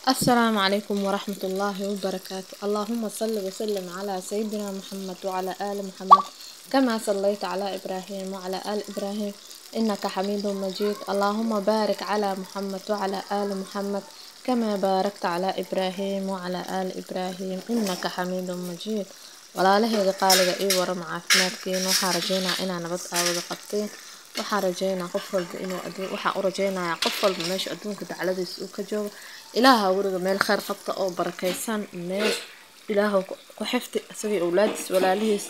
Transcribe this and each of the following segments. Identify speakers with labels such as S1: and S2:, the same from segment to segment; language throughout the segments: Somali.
S1: السلام عليكم ورحمة الله وبركاته اللهم صل وسلم على سيدنا محمد وعلى آل محمد كما صليت على إبراهيم وعلى آل إبراهيم إنك حميد مجيد اللهم بارك على محمد وعلى آل محمد كما باركت على إبراهيم وعلى آل إبراهيم إنك حميد مجيد walaalaheeda qaaliga ii waram caafimaadkiina waxaa rajeynaa inaa nabad aawada qabteen waxaa rajeynaa qof walba inuu waxaa u rajeynayaa qof walba meesha adduunka dacladiisa uu ka joogo ilaaha weliga meel kheyr qabta oo barakeysan meel ilaaha ku xifti isagii owlaadiisa walaalihiisa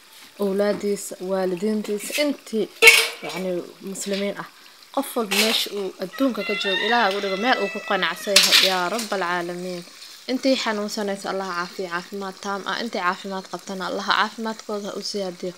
S1: owlaadiisa waalidiintiisa intii yacni muslimiin ah qof walba meesha uu adduunka ka joogo ilaaha weliga meel uu ku qanacsan yahay yaa rab alcaalamiin intii xanuunsanaysa allaha caafiya caafimaad taam ah intii caafimaad qabtana allaha caafimaadkooda ha u siyaadiyo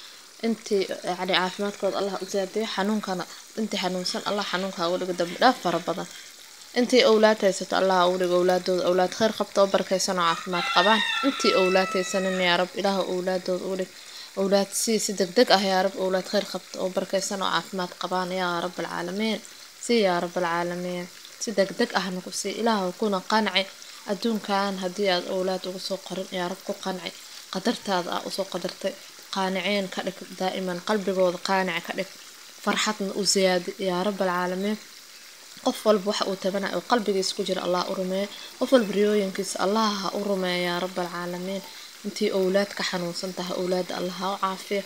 S1: intii yani caafimaadkooda allah u siyaadiyo xanuunkana intii xanuunsan allah xanuunka ha uga dhigo dambi dhaaf fara badan intii owlaad haysato allah ha uga dhigo owlaadooda owlaad kheyr qabta oo barakeysan oo caafimaad qabaan intii owlaad haysanin yaa rab ilaah owlaadooda uga dhig owlaad si si deg deg ah yaa rab owlaad kheyr qabta oo barakeysan oo caafimaad qabaan yaa rab alcaalamiin si yaa rab alcaalamiin si deg deg ahna ku sii ilaah kuna qanci adduunkan haddii aad owlaad uga soo qorin yaa rab ku qanci qadartaada ah usoo qadartay qaaniciin ka dhig daa'iman qalbigooda qaanici ka dhig farxadna u siyaadi yaa rab alcaalamiin qof walba waxa uu tabanayo oo qalbigiisa ku jira allah u rumeeya qof walba riyooyinkiisa allah ha u rumeeya yaa rab alcaalamiin intii owlaad ka xanuunsan tahay owlaada allah ha u caafiya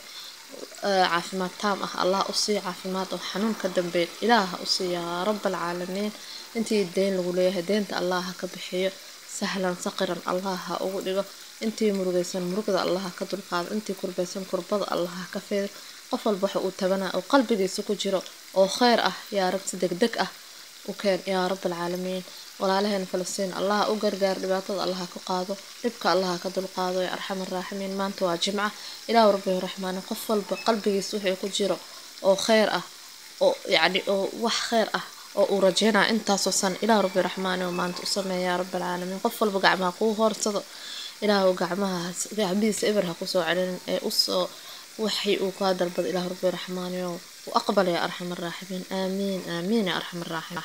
S1: caafimaad taam ah allah u sii caafimaad oo xanuun ka dambeeya ilaah ha u sii yaa rab alcaalamiin intii deyn lagu leeyahay deynta allah ha ka bixiyo sahlan saqiran allah ha ugu dhigo intii murugaysan murugda allah ha ka dulqaado intii kurbaysan kurbada allah ha ka feedo qof walba waxa uu tabanaya oo qalbigiisa ku jiro oo kheyr ah yaa rab si deg deg ah u keen yaa rab alcaalamiin walaalaheena falastiin allah u gargaar dhibaatada allah ha ka qaado dhibka allah ha ka dulqaado ya arxam araaximiin maanta waa jimca ilaahu rabbi raxmaani qof walba qalbigiisa wixii ku jiro oo kheyr ah oo yacni oo wax kheyr ah oo uu rajeynaya intaasoo san ilaah rabbi raxmaani oo maanta u sameeya yaa rab alcaalamiin qof walba gacmaha kuu hoorsado ilaahu gacmahaas gacmihiisa eber ha kusoo celinin ee usoo waxii uu kaa dalbado ilaah rabbi raxmaani oo u aqbal yaa arxam araaximiin aamiin aamiin yaa arxam araaximiin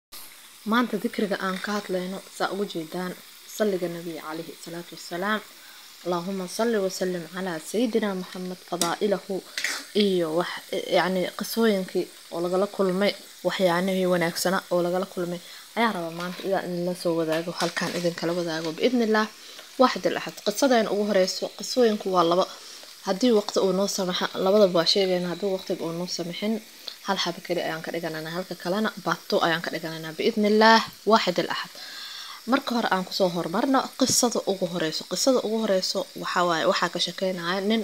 S1: maanta dikriga aan ka hadlayno saa ugu jeedaan salliga nabiga calayhi salaatu wassalaam allahuma salli wasalim calaa sayidina maxamed fadaa'ilahu iyo wax yacni qisooyinkii oo lagala kulmay waxyaanihii wanaagsana oo lagala kulmay ayaa rabaa maanta idaa idinla soo wadaago halkaan idinkala wadaago biidnillaah waaxid al axad qisadeena ugu horeyso qisooyinku waa laba haddii waqti uu noo samaxa labadaba waa sheegayna haddii waqtiga uu noo samaxin hal xaba keli ayaan ka dhigananaa halka kalena baato ayaan ka dhigananaa biidnillaah waaxid al axad marka hore aan kusoo horumarno qisada ugu horeyso qisada ugu horeyso waxawaaye waxaa ka sheekeynaya nin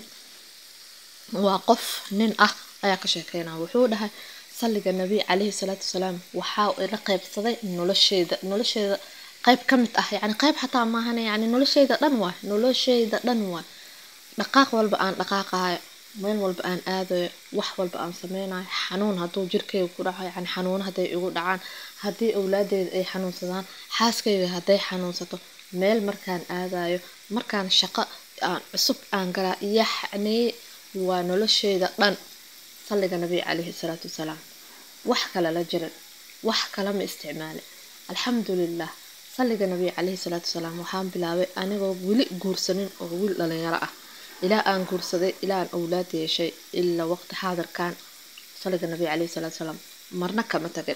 S1: waa qof nin ah ayaa ka sheekeynaya wuxuu dhahay salliga nabi calayhi salaatu wasalaam waxaa ila qeybsaday nolosheeda nolosheeda qeyb ka mid ah yacni qeyb xataa maahan yacni nolosheyda dhan waay nolosheyda dhan waay dhaqaaq walba aan dhaqaaqayo meel walba aan aadayo wax walba aan sameynayo xanuun hadduu jirkeyga ku dhaco yacni xanuuno hadday igu dhacaan haddii owlaadeeda ay xanuunsadaan xaaskayga hadday xanuunsato meel markaan aadayo markaan shaqo aan cusub aan galaa yaxni waa nolosheyda dhan salliga nabiga calayhi salaatu wasalaam wax kale la jirin wax kale ma isticmaalin alxamdulilah salliga nabiga calayhi salaatu wasalaam waxaan bilaabay anigoo weli guursanin oo wiil dhalinyaro ah ilaa aan guursaday ilaa aan owlaad yeeshay ilaa waqti xaadirkan salliga nabiga calayhi salaatu wasalaam marna kama tagin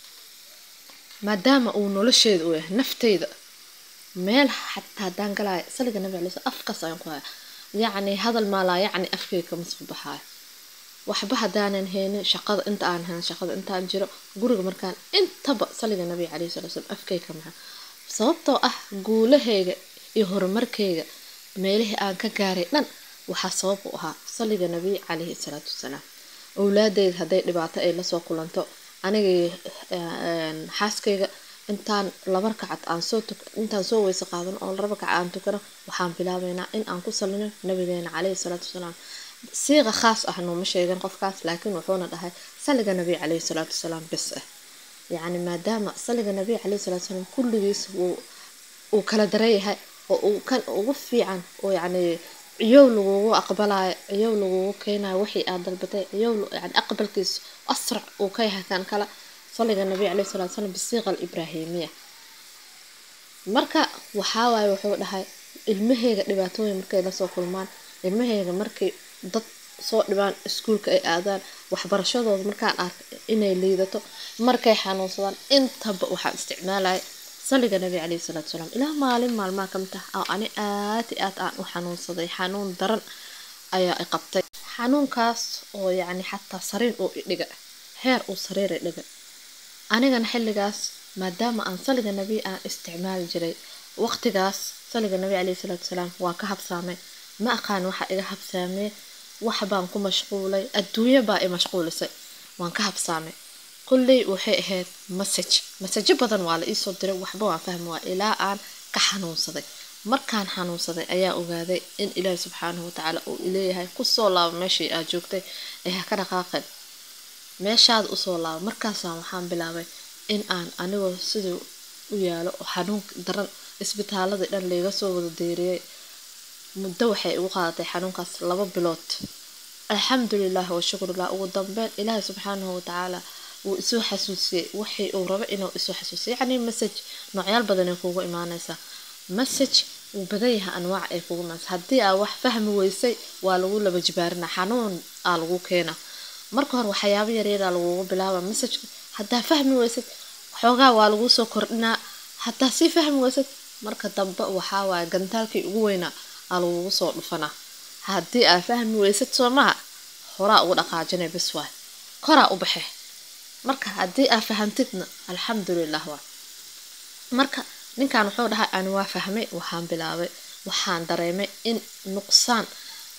S1: maadaama uu nolosheeda u yahay nafteyda meel xataa haddaan galaayo salliga nabiga calayhi salaam afkaas ayaan ku haya yacni hadal maalaa yacni afkeyga kama soo baxaayo waxba haddaanan haynin shaqada inta aan hayn shaqada intaan jiro guriga markaan intaba salliga nabiga calayhi salatu wasalaam afkeyga maha sababtoo ah guulahayga iyo horumarkayga meelihii aan ka gaaray dhan waxaa sabab u ahaa salliga nabiy calayhi salaatu wasalaam owlaadeyda hadday dhibaato ay lasoo kulanto anigay xaaskayga intaan laba rakacat aan soo intaan soo weyse qaadano oo laba rakac aan tukano waxaan bilaabeynaa in aan ku salino nabigeena calayhi salaatu wasalaam siiqa khaas ah nooma sheegan qofkaas laakiin wuxuuna dhahay salliga nabiy calayhi salaatu wasalaam bis ah yacni maadaama salliga nabiy calayhi salaatu wasalaam kulligiis wuu uu kala dareeyahay oo uu kan ugu fiican oo yacni ciyow lagugu aqbalayo ciyow lagugu keenayo wixii aad dalbatay ciyow yani aqbalkiisu asrac uu ka yahay kan kale صلى النبي عليه الصلاة والسلام بالصيغة الإبراهيمية marka waxaa waaye wuxuu dhahay ilmaheyga dhibaatooyin markay lasoo kulmaan ilmaheyga markay dad soo dhibaan iskuulka ay aadaan waxbarashadooda markaan arka inay liidato markay xanuunsadaan intaba waxaan isticmaalaya saliga nabi caleyhi salaatu salaam ilaa maalin maalmaha ka mid ah oo ani aad i aad aan u xanuunsaday xanuun daran ayaa i qabtay xanuunkaas oo yacni xataa sariir uu idhiga heer uu sariir i dhiga anigana xilligaas maadaama aan saliga nabi aan isticmaali jiray waqtigaas saliga nabi caleyhi salaatu salaam waa ka habsaamay ma aqaan waxa iga habsaamee wax baan ku mashquulay adduunyo baa i mashquulisay waan ka habsaamay kulley waxay ahayd masaj masajo badan waa la iisoo diray waxba waan fahmi waa ilaa aan ka xanuunsaday markaan xanuunsaday ayaa ogaaday in ilaahi subxaanahu watacaala uu ileeyahay kusoo laabo meeshii aad joogtay ee ha ka dhaqaaqin meeshaada usoo laabo markaasaan waxaan bilaabay in aan anigoo siduu u yaalo oo xanuun daran isbitaaladii dhan layga soo wada deeriyey muddo waxay igu qaadatay xanuunkaas laba bilood alxamdulilah wa shukrulah ugu dambeyn ilaahi subxaanahu watacaala wuu isoo xasuusiyey waxii uu rabo inuu isoo xasuusiyo yacni message noocyaal badan ay kuugu imaanaysaa message wuu badan yahay anwaac ay kugu imaanaysa haddii aa wax fahmi weysay waa lagu laba jibaarina xanuun aa lagu keena marka hore waxyaabo yaryaraa lagugu bilaaba messageka haddaa fahmi weysad xoogaa waa laguu soo kordhinaa haddaa sii fahmi weysad marka dambe waxaa waaye gantaalkii ugu weynaa aa lagugu soo dhufanaa haddii aa fahmi weysad soo maha horaa ugu dhaqaajinay bis waay koraa u baxe marka haddii aa fahamtidna alxamdulilah waa marka ninkan wuxuu dhahay ani waa fahmay waxaan bilaabay waxaan dareemay in nuqsaan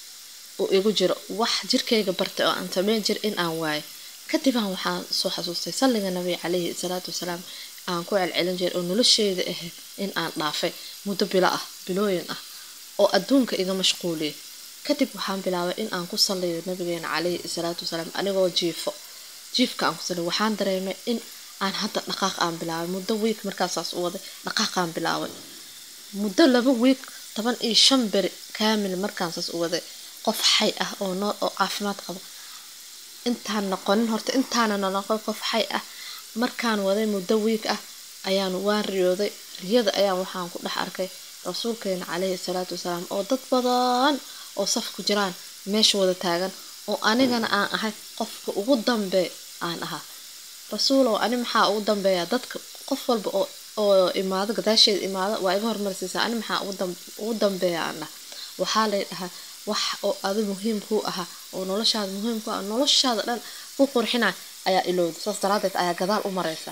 S1: uu igu jiro wax jirkayga bartay oo aan sameyn jir in aan waayo kadibaan waxaan soo xasuustay salliga nabiga caleyhi salaatu wasalaam aan ku celcelin jiray oo nolosheyda ahayd in aan dhaafay muddo bilo ah bilooyin ah oo adduunka iga mashquuliyay kadib waxaan bilaabay in aan ku salliyo nabigeena caleyhi salaatu wasalaam anigoo jiifo jiifka aan ku salliyo waxaan dareemay in aan hadda dhaqaaq aan bilaabay muddo wiik markaasaas u waday dhaqaaqaan bilaabay muddo laba wiik toban iyo shan beri kaamil markaansaas u waday qof xay ah oo noo oo caafimaad qaba intaan noqonin horta intaana noqon qof xay ah markaan waday muddo wiik ah ayaan waan riyooday riyada ayaan waxaan ku dhex arkay rasuulkeena caleyhi salaatu wasalaam oo dad badan oo saf ku jiraan meesha wada taagan oo anigana aan ahay qofka ugu dambee aan ahaa rasuulow ani maxaa ugu dambeeya dadka qof walba oo oo imaado gadaasheeda imaado waa iga hormarsiisaa ani maxaa ugu dambeeya aan dhah waxaa lay dhahaa wax oo adi muhiim kuu ahaa oo noloshaada muhiim ku ah noloshaada dhan ku qurxina ayaa ilowda saas daraadeed ayaa gadaal u mareysa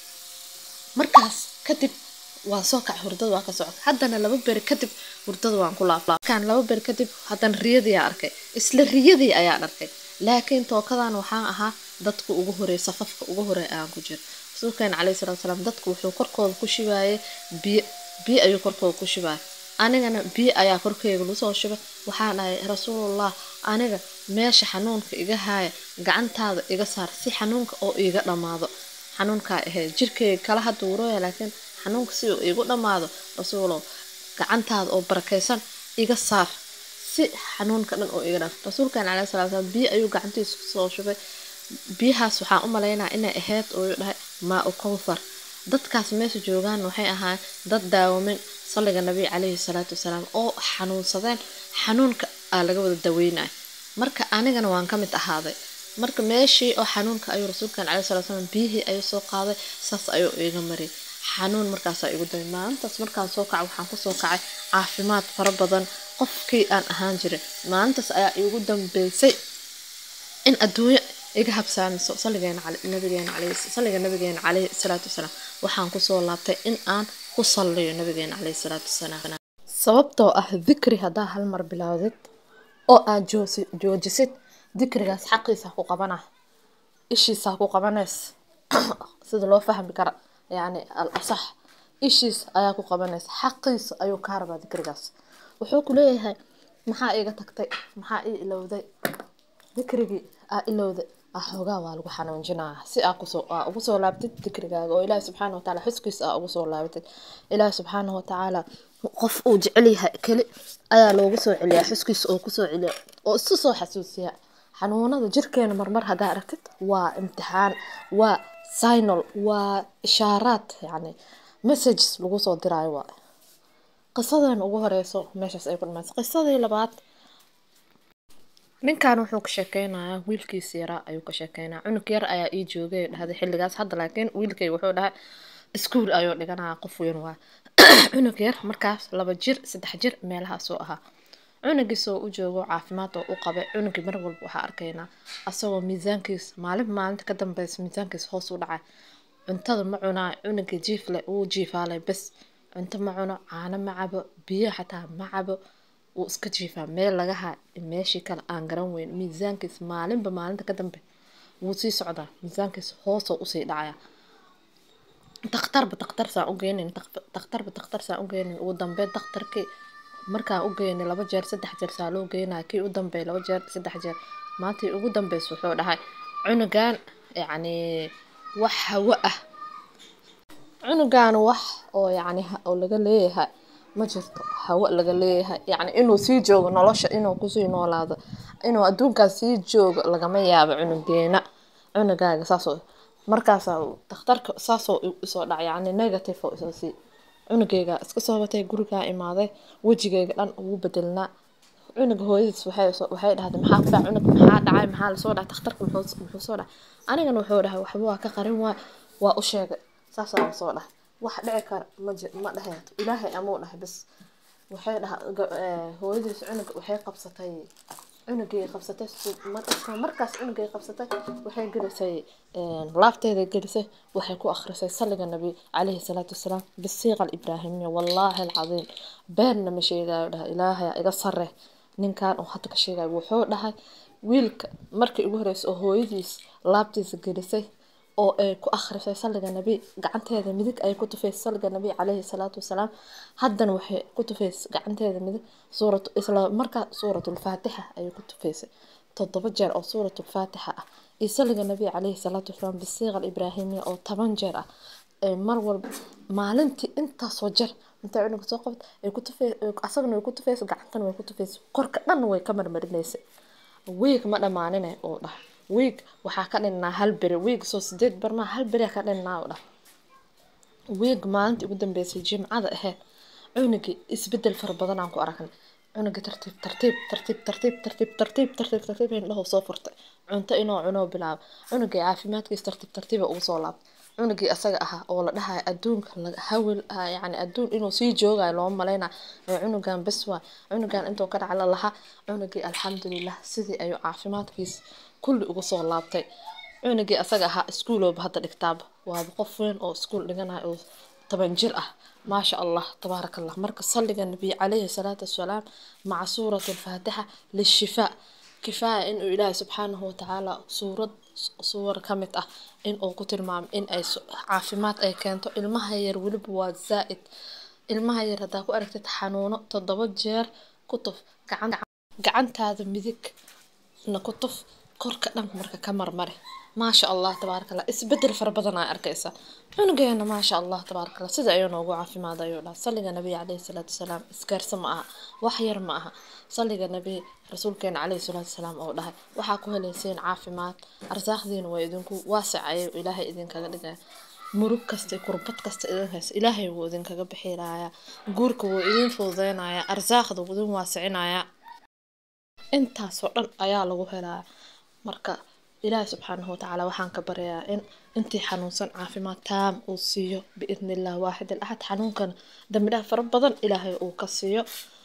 S1: markaas kadib waa soo kac hurdada waa ka socota haddana laba beri kadib hurdada waan ku laaflaafkaan laba beri kadib haddana riyadii aa arkay isla riyadii ayaan arkay laakiin tookadan waxaan ahaa dadka ugu horeey safafka ugu horeey aan ku jiro rasuulkeena caleyhi salatu salaam dadku wuxuu korkooda ku shibaayay biyo biyo ayuu korkooda ku shibaayay anigana biyo ayaa korkeyga lasoo shubay waxaan dhahay rasuulullah aniga meesha xanuunka iga haaya gacantaada iga saar si xanuunka oo iiga dhammaado xanuunkaa ahayd jirkeyga kala hadda wurooya laakiin xanuunka si uu iigu dhammaado rasuulow gacantaada oo barakaysan iga saar si xanuunka dhan oo iga dham rasuulkan caleyhi salatu salaam biyo ayuu gacantiisa kusoo shubay biyahaas waxaan u malaynaa inay ahayd oo dhahay maa u kowthar dadkaas meesha joogaan waxay ahaan dad daawamin salliga nabiga caleyhi salaatu wasalaam oo xanuunsadeen xanuunka aa laga wada daweynaya marka anigana waan ka mid ahaaday marka meeshii oo xanuunka ayuu rasuulkan caleyhi salatu wasalaam biyihii ayuu soo qaaday saas ayuu iga mariyay xanuun markaasaa igu damay maalintaas markaan soo kacay waxaan kusoo kacay caafimaad fara badan qofkii aan ahaan jiray maalintaas ayaa iigu dambeysay in adduunyo iga habsaamiso salligeena nabigeena caleyhi salliga nabigeena caleyhi salaatu wasalaam waxaan kusoo laabtay in aan ku salliyo nabigeena caleyhi salaatu wasalaam sababtoo ah dikri haddaa hal mar bilaawdid oo aad joojisid dikrigaas xaqiisa ku qabana ishiisa ku qabanays sida loo fahmi kara yacni al asax ishiis ayaa ku qabanaysa xaqiisa ayuu kaa rabaa dikrigaas wuxuu ku leeyahay maxaa iiga tagtay maxaa ii ilowday dikrigii aa ilowday xoogaa waa lagu xanuunjinaya si aa kusoo aa ugu soo laabtid dikrigaaga oo ilaahi subxaana watacaala xuskiisa aa ugu soo laabatid ilaahi subxaana watacaala qof uu jecel yahay keli ayaa loogu soo celiyaa xuskiisa oo kusoo celiya oo isu soo xasuusiya xanuunada jirkeena marmar haddaa aragtid waa imtixaan waa sinal waa ishaaraad yacni messages lagu soo diraayo waa qisadan ugu horeyso meeshaas ay ku dhamaysay qisadii labaad ninkan wuxuu ka sheekeynayaa wiilkiisa yaraa ayuu ka sheekeynaya cunug yar ayaa ii joogay dhahday xilligaas hadda laakiin wiilkay wuxuu dhahay iskuul ayuu dhiganayaa qof weyn waa cunug yar markaas laba jir saddex jir meelahaasuu ahaa cunugiisoo u joogo caafimaad oo u qabay cunugii mar walba waxaa arkaynaa asagoo miisaankiis maalin maalinta ka dambeysa miisaankiis hoos u dhacay cuntada ma cunaa cunugii jiifle wuu jiifaalay bes cunto ma cuno caano ma cabo biyo xataa ma cabo wuu iska jiifaa meel laga haa meeshii kale aan garan weyn miisaankiis maalinba maalinta ka dambe wuu sii socdaa miisaankiis hoosoo usii dhacaya dakhtarba dakhtar saan u geynin dakhtarba dakhtar saan u geynin ugu dambeyn dakhtarkii markaan u geynay laba jeer saddex jeer saa loo geynaya kii u dambeey laba jeer saddex jeer maantii ugu dambeys wuxuu dhahay cunugan yacni wax hawo ah cunugan wax oo yacni oo laga leeyahay ma jirto hawo laga leeyahay yacni inuu sii joogo nolosha inuu kusii noolaado inuu adduunkaas sii joogo lagama yaabo cunugeena cunugaaga saasoo markaasaa dakhtarka saasoo isoo dhac yacni negative oo isoo sii cunugeyga iska soo batay gurigaa imaaday wejigeyga dhan ugu bedelnaa cunuga hooyadiis waxay waxay dhahday maxaa ku dhacay cunug maxaa dhacay maxaa lasoo dhacay dakhtarka muxuu muxuu soo dhacay anigana wuxuu dhahay waxba waa ka qarin waay waa u sheegay saasaa soo dhahay wax dhici kara ma ji ma dhaheeto ilaahay amuu dhahay bas waxay dhaha hooyadiis cunug waxay qabsatay cunugay qabsatay isla markaas cunugay qabsatay waxay gelisay laabteeda gelisay waxay ku akhrisay saliga nabi calayhi salaatu wasalaam bisiiqa alibraahimiya wallaahi alcadiim beenna ma sheegayo dhahay ilaahay iga sare ninkan oo hadda ka sheegayo wuxuu dhahay wiilka markii ugu horreysay oo hooyadiis laabtiisa gelisay oo ay ku akhrisay saliga nabi gacanteeda midig ay ku tufaysay saliga nabi calayhi salaatu wasalaam haddana waxay ku tufaysay gacanteeda midig suuratu isla markaa suuratulfaatixa ayay ku tufaysay toddoba jeer oo suuratulfaatixa ah iyo saliga nabi calayhi salaatu wasalaam bisiiqa alibraahimiya oo toban jeer ah ee mar walba maalintii intaasoo jeer intay cunuga soo qabta ay ku tufay asagana way ku tufaysay gacantana way ku tufaysay korka dhanna way ka marmarinaysay wiig ma dhammaanine oo dhah wiig waxaa ka dhinnaa hal beri wiig soo sideed barmaa hal beri ka dhinnaa oo dhah wiig maalintii ugu dambeysay jimcada ahayd cunugii isbedel fara badan aan ku aragnay cunugii tartiib tartiib tartiib tartiib tartiib tartiib tartiib tartiib indhahu soo furtay cunto inuu cunoo bilaabo cunugii caafimaadkiis tartiib tartiiba ugu soo laabtay cunugii asaga ahaa oo la dhahayo adduunka hawil yacni adduun inuu sii joogayo looma maleyna ee cunugan bes waa cunugan intuu ka dhacla lahaa cunugii alxamdulilah sidii ayuu caafimaadkiis kulli ugu soo laabtay cunugii asaga ahaa iskuulooba hadda dhigtaaba waaba qof weyn oo iskuul dhiganayo oo toban jir ah maasha allah tabaaraka allah marka salliga nabiy calayhi salaatu wasalaam maca suurati alfaatixa lishifaa kifaaya inuu ilaahay subxaanahu watacaala suurad suwar ka mid ah in uu ku tilmaamo in ay caafimaad ay keento ilmaha yar weliba waa zaa'id ilmaha yar haddaa ku aragtid xanuuno toddoba jeer ku tuf gacantaada midig na ku tuf korka dhan marka ka marmari maasha allah tabaaraka allah isbedel fara badan aa arkaysa cunugeena maasha allah tabaaraka allah sida ayuu noogu caafimaad ayuu dhaha salliga nabiga calayhi salaatu wasalaam isgaarsa ma aha wax yar ma aha salliga nabi rasuulkeena calayhi salaatu wasalaam oo dhahay waxaa ku helayseen caafimaad arsaaqdiina waa idinku waasic ayuu ilaahay idinkaga dhigaya murug kasta kurbad kasta idin haysa ilaahay wuu idinkaga bixinayaa guurka wuu idin fududeynaya arsaaqda wuu idin waasicinaya intaasoo dhan ayaa lagu helaya marka ilaahi subxaanahu watacaala waxaan ka baryayaa in intii xanuunsan caafimaad taam uu siiyo biidni illah waaxid alaxad xanuunkan dambi dhaaf fara badan ilaahay uu ka siiyo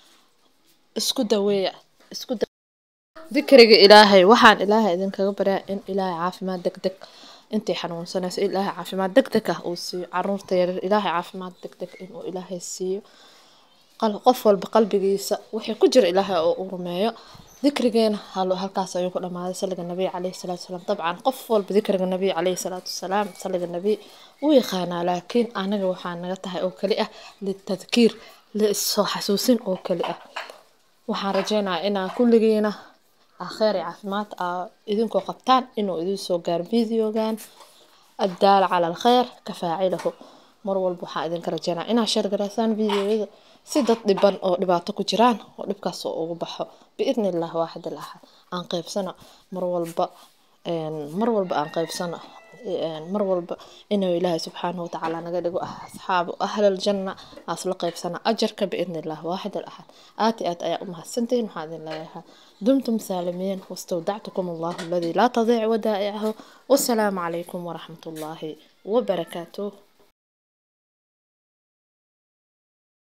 S1: isku daweeya isku dikriga ilaahay waxaan ilaahay idinkaga baryaa in ilaahay caafimaad deg deg intii xanuunsanaysa ilaahay caafimaad deg deg ah uu siiyo caruurta yaryar ilaahay caafimaad deg deg inuu ilaahay siiyo qof walba qalbigiisa wixii ku jira ilaahay oo uu rumeeyo dikrigeena halkaas ayuu ku dhamaaday saliga nabiy calayhi salaatu wasalaam dabcan qof walba dikriga nabiy calayhi salaatu wasalaam saliga nabiy wuu yaqaanaa laakiin anaga waxaa naga tahay oo keli ah litadkiir lisoo xasuusin oo keli ah waxaan rajeynayaa inaa kulligiina akheer iyo caafimaad aa idinkoo qabtaan inuu idin soo gaaro videogan addaala cala alkheer ka faacilahu mar walba waxaan idinka rajeynaya inaad sheergaraysaan videoyada si dad dhiban oo dhibaato ku jiraan oo dhibkaas oo ugu baxo biidni illah waaxid alaxad aan qeybsano mar walba mar walba aan qeybsano mar walba inuu ilaahay subxaanahu watacaala naga dhigo asxaabu ahlaljanna aasla qaybsana ajarka biidni illah waaxid alaxad aad iyo aad ayaa u mahadsantihiin waxaa idin leeyahay dumtum saalimiin wastawdactukum allahu aladii laa tadiic wadaa'icahu wasalaamu calaykum waraxmat ullaahi wabarakaatuh